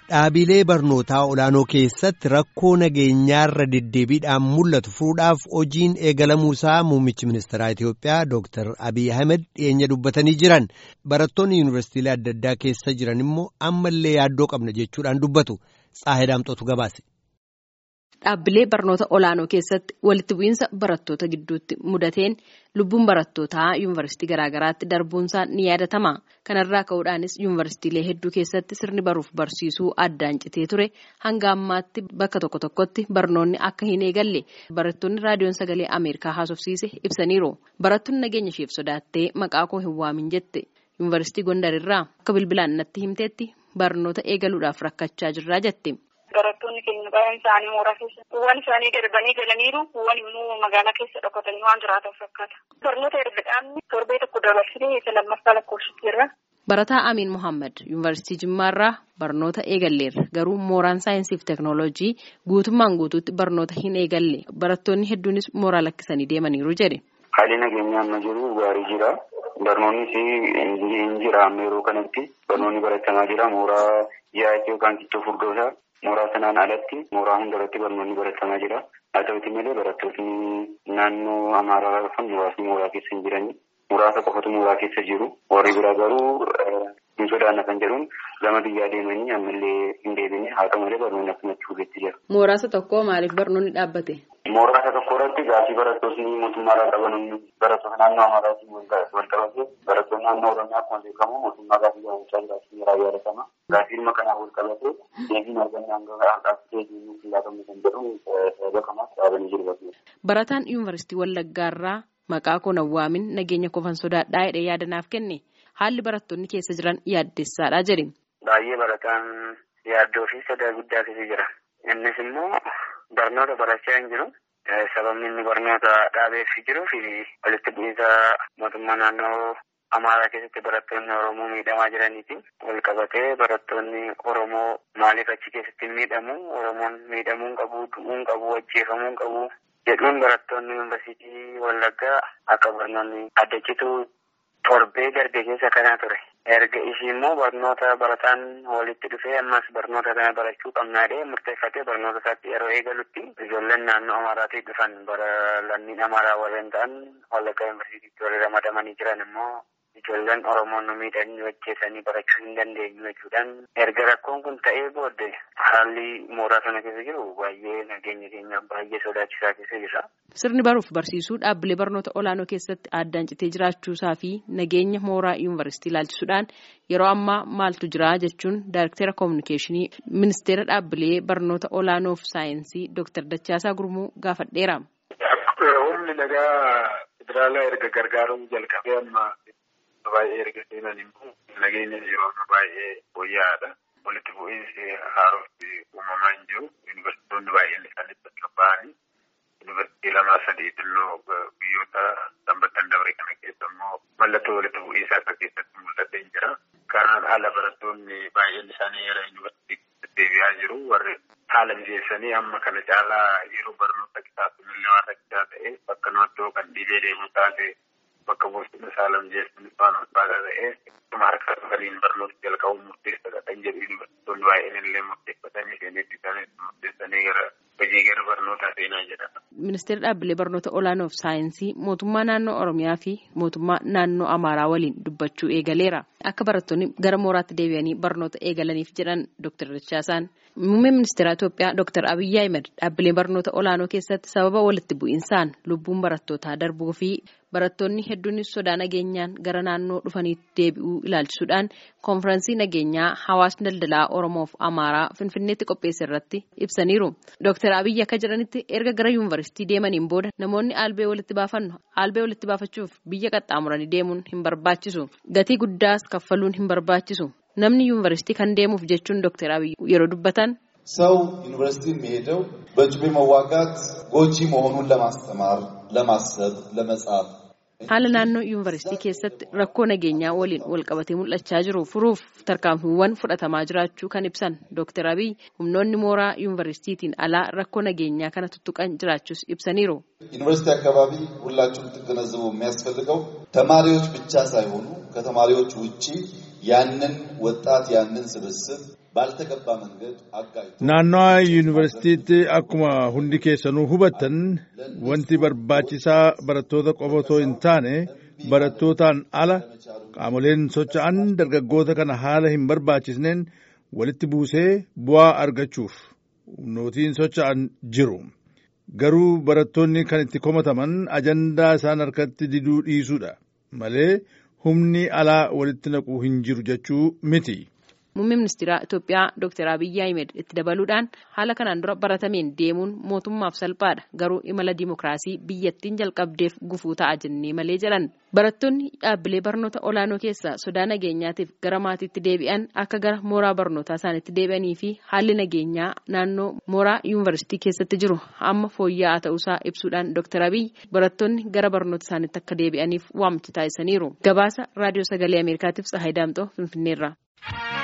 Dhaabilee barnootaa olaanoo keessatti rakkoo nageenyaarra deddeebiidhaan mul'atu furuudhaaf hojiin eegalamuusaa muummichi ministeeraa Itoophiyaa Dr. Abiy Ahmed dhiyeenya dubbatanii jiran barattoonni yuunivarsiitiilee adda addaa keessa jiran immoo ammallee yaaddoo qabna jechuudhaan dubbatu Tsaahidaamxootu gabaase. Dhaabbilee barnoota olaanoo keessatti walitti bu'iinsa barattoota gidduutti mudateen lubbuun barattootaa yuunivarsiitii garaagaraatti darbuunsaa ni yaadatama. Kanarraa ka'uudhaanis yuunivarsiitiilee hedduu keessatti sirni baruuf barsiisuu addaan citee ture hanga ammaatti bakka tokko tokkotti barnoonni akka hin eegalle barattoonni raadiyoon sagalee Ameerikaa haasofsiise ibsaniiru. Barattoonni nageenya isheef sodaattee maqaa koo hin waamin jette yuunivarsiitii Gondarirraa akka bilbilaan natti himteetti barnoota eegaluudhaaf rakkachaa jirraa jette. Barattoonni keenya baay'een isaanii mooraa keessa kuuwwan isaanii darbanii galaniiru kuuwwan immoo magaalaa keessa dhokatanii waan jiraatan fakkaata. Barnoota erga dhaabni torbee tokko dabarsitee isa lammaffaa lakkoofsitteerra. Barataa Amiin Mohaammed Yuunivarsiitii Jimmaarraa barnoota eegalleerra garuu mooraan saayinsii fi teeknooloojii guutummaan guutuutti barnoota hin eegalle barattoonni hedduunis mooraa lakkisanii deemaniiru jedhe. Haalli nageenyaa amma jiru gaarii jira. Barnoonnis hin jira amma yeroo kanatti barnoonni baratamaa jira mooraa yaa'ii yookaan kittoo furdoosaa. Mooraa sanaan alatti mooraa hundarratti barnoonni baratamaa jira. Haa ta'uti malee barattoonni naannoo Amaaraa dhufan muraasni mooraa keessa hin jirani. Muraasa qofatu mooraa keessa jiru. Warri biraa garuu hin sodaanna kan jedhuun gama biyyaa deemanii ammallee hin deebine haa ta'u malee barnoonni akkumatti fuulletti jira. Mooraasa tokko maaliif barnoonni dhaabbate? Mooraasa tokko irratti gaafii barattoonni mootummaarraa qaban barattoota naannoo Amaaraatiin wal qabate barattoonni naannoo Oromiyaa akkuma beekamu mootummaa gaafii gaafachaa jiraachuu irraa yaadatama. Gaafii dhimma kanaan wal qabate deebiin argannaan gaafii deebiin laatamu kan jedhu sababa kanaaf dhaabanii jiru. Barataan yuunivarsiitii Wallaggaarraa maqaa koo nawwaamin nageenya kofan sodaadhaa jedhee yaadanaaf kenne haalli barattoonni keessa jiran yaaddessaadha jedhe. Baay'ee barataan yaaddoo fi sodaa guddaa keessa jira. Innis immoo barnoota barachaa hin jiru. Sababni inni barnoota dhaabeef jiruu fi walitti bu'iinsa mootummaa naannoo Amaaraa keessatti barattoonni Oromoo miidhamaa jiraniiti. Wal qabatee barattoonni Oromoo maaliif achi keessatti miidhamu? Oromoon miidhamuu qabu, du'uu qabu, ajjeefamuu qabu jedhuun barattoonni yuunivarsiitii Wallaggaa akka barnoonni adda citu torbee darbe keessa kanaa ture. Erga ishii immoo barnoota barataan walitti dhufee ammas barnoota kana barachuu qabnaadhee murteeffatee barnoota isaatti yeroo eegalutti ijoolleen naannoo Amaaraatii dhufan bara lammiin Amaaraa warreen ta'an Wallaggaa yuunivarsiitiitti warri ramadamanii jiran immoo ijoolleen Oromoon nu miidhanii hojjetanii barachuu hin dandeenyu jechuudhaan erga rakkoon kun ta'ee booddee haalli mooraa sana keessa jiru baay'ee nageenya keenya baay'ee sodaachisaa keessa jira. Sirni baruuf barsiisuu dhaabbilee barnoota olaanoo keessatti addaan citee jiraachuusaa fi nageenya mooraa yuunivarsiitii ilaalchisuudhaan yeroo ammaa maaltu jira jechuun daayirektera koominikeeshinii ministeera dhaabbilee barnoota olaanoo fi saayinsii Dr. Dachaasaa Gurmuu gaafadheera. Humni nagaa federaalaa erga gargaaruun jalqabee amma baay'ee erga seenan immoo nageenya yeroo amma baay'ee fooyya'aadha. Walitti bu'iinsi haaromsi uumamaa hin jiru. Yuunivarsiitonni baay'een isaanii bakka ba'anii yuunivarsiitii lamaa sadii xinnoo biyyoota sanbattan dabre kana keessa immoo mallattoo walitti bu'iinsaa akka keessatti mul'atee jira. Kanaan ala barattoonni baay'een isaanii yeroo yuunivarsiitii deebi'aa jiru. Warri haala mijeessanii amma kana caalaa yeroo barnoota kitaabonni illee waan rakkisaa ta'e bakka noottoo kan dhibee deemu taate bakka boostina saala mijeessanii waan ulfaataa ta'e harka waliin barnoota jalqabuun murteessaadha kan jedhu yuunivarsiitonni baay'een illee murteeffatanii seenetti isaanii murteessanii gara hojii gara barnootaa seenaa jedhama. Ministeerri dhaabbilee barnoota olaanoo fi saayinsii mootummaa naannoo Oromiyaa fi mootummaa naannoo Amaaraa waliin dubbachuu eegaleera. Akka barattoonni gara mooraatti deebi'anii barnoota eegalaniif jedhan Dr. Dachaasaan. Muummeen ministeera Itoophiyaa Dr. Abiyyi Ahmed dhaabbilee barnoota olaanoo keessatti sababa walitti bu'insaan lubbuun barattootaa darbuu fi barattoonni hedduunis sodaa nageenyaan gara naannoo dhufaniitti deebi'uu ilaalchisuudhaan konfiraansii nageenyaa hawaasni daldalaa Oromoo fi Amaaraa Finfinneetti qopheesse irratti ibsaniiru. Dr. Abiyyi akka jedhanitti erga gara yuunivarsiitii deemaniin booda namoonni albee walitti baafannu albee walitti baafachuuf biyya qaxxaamuranii deemuun hin barbaachisu. Gatii guddaas kaffaluun hin barbaachisu. Namni yuunivarsiitii kan deemuuf jechuun Dr. Abiyyi yeroo dubbatan ሰው ዩኒቨርሲቲ የሚሄደው በጩቤ መዋጋት ጎጂ መሆኑን ለማስተማር፣ ለማሰብ፣ ለመጻፍ haala naannoo yuunivarsiitii keessatti rakkoo nageenyaa waliin walqabatee mul'achaa jiru furuuf tarkaanfiiwwan fudhatamaa jiraachuu kan ibsan Dr. Abiy humnoonni mooraa yuunivarsiitiitiin alaa rakkoo nageenyaa kana tuttuqan jiraachuus ibsaniiru. ዩኒቨርሲቲ አካባቢ ሁላችሁም ልትገነዘቡ የሚያስፈልገው ተማሪዎች ብቻ ሳይሆኑ ከተማሪዎች ውጪ ያንን ወጣት ያንን ስብስብ ባልተገባ መንገድ አጋጭቶ naannawa yuunivarsiitiitti akkuma hundi keessanuu hubattan wanti barbaachisaa barattoota qofa otoo hin taane barattootaan ala qaamoleen socho'an dargaggoota kana haala hin barbaachisneen walitti buusee bu'aa argachuuf nootiin socho'an jiru. Garuu barattoonni kan itti komataman ajandaa isaan harkatti diduu dhiisuudha malee humni alaa walitti naquu hin jiru jechuu miti. Muummee ministeera Itoophiyaa Dr. Abiyyi Ahmed itti dabaluudhaan haala kanaan dura baratameen deemuun mootummaaf salphaadha. Garuu imala dimookiraasii biyyattiin jalqabdeef gufuu ta'a jennee malee jedhan. Barattoonni dhaabbilee barnoota olaanoo keessaa sodaa nageenyaatiif gara maatiitti deebi'an akka gara mooraa barnootaa isaaniitti deebi'anii fi haalli nageenyaa naannoo mooraa yuunivarsiitii keessatti jiru amma fooyya'aa ta'uusaa ibsuudhaan Dr. Abiyyi barattoonni gara barnoota isaaniitti akka deebi'aniif waamicha taasisaniiru. Gabaasa raadiyoo sagalee Ameerikaatiif Tsahaay Daamxoo Finfinneerraa.